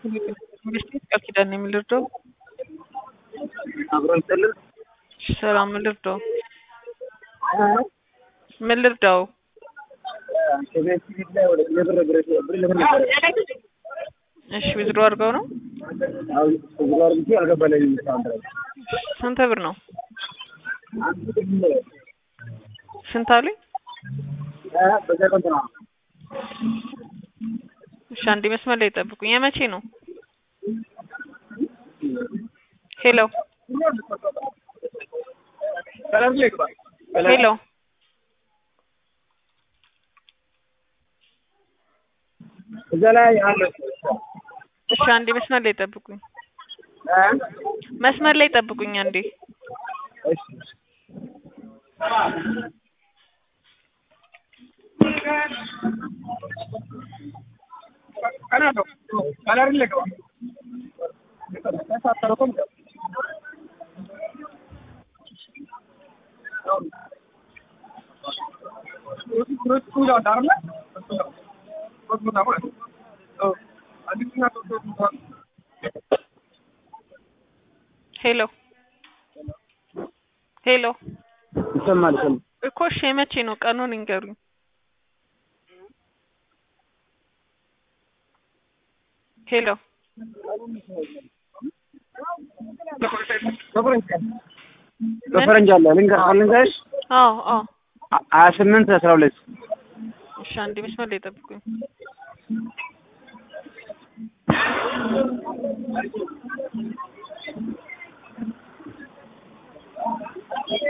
መንግስት ቃል ኪዳን ነው የምልርዳው። አብሮ ይጥልል ሰላም ምን ልርዳው? ምን ልርዳው? ከቤት ላይ ወደ የብር ብር ብር ለምን ነበር? እሺ ዊዝድሮ አድርገው ነው። አው እዚህ ጋር ብቻ አልገባለኝም እስካሁን ድረስ። ስንት ብር ነው? አንዱ ደግሞ ስንት አሉኝ? አ በሰከንድ ነው። እሺ አንዴ መስመር ላይ ጠብቁኝ። የመቼ ነው? ሄሎ ከለር ላይ ግባ። ሄሎ እዛ ላይ አለ እሺ አንዴ መስመር ላይ ጠብቁኝ። አ መስመር ላይ ጠብቁኝ አንዴ። እሺ ከለር ላይ ግባ። ተሳተረኩም ሄሎ ሄሎ ይሰማል ይሰማል። እኮ እሺ የመቼ ነው? ቀኑን ይንገሩኝ። ሄሎ በፈረንጅ አለ ልንገር ልንገርሽ አዎ አዎ ሀያ ስምንት አስራ ሁለት እሺ አንዴ መስመር ላይ ጠብቁኝ።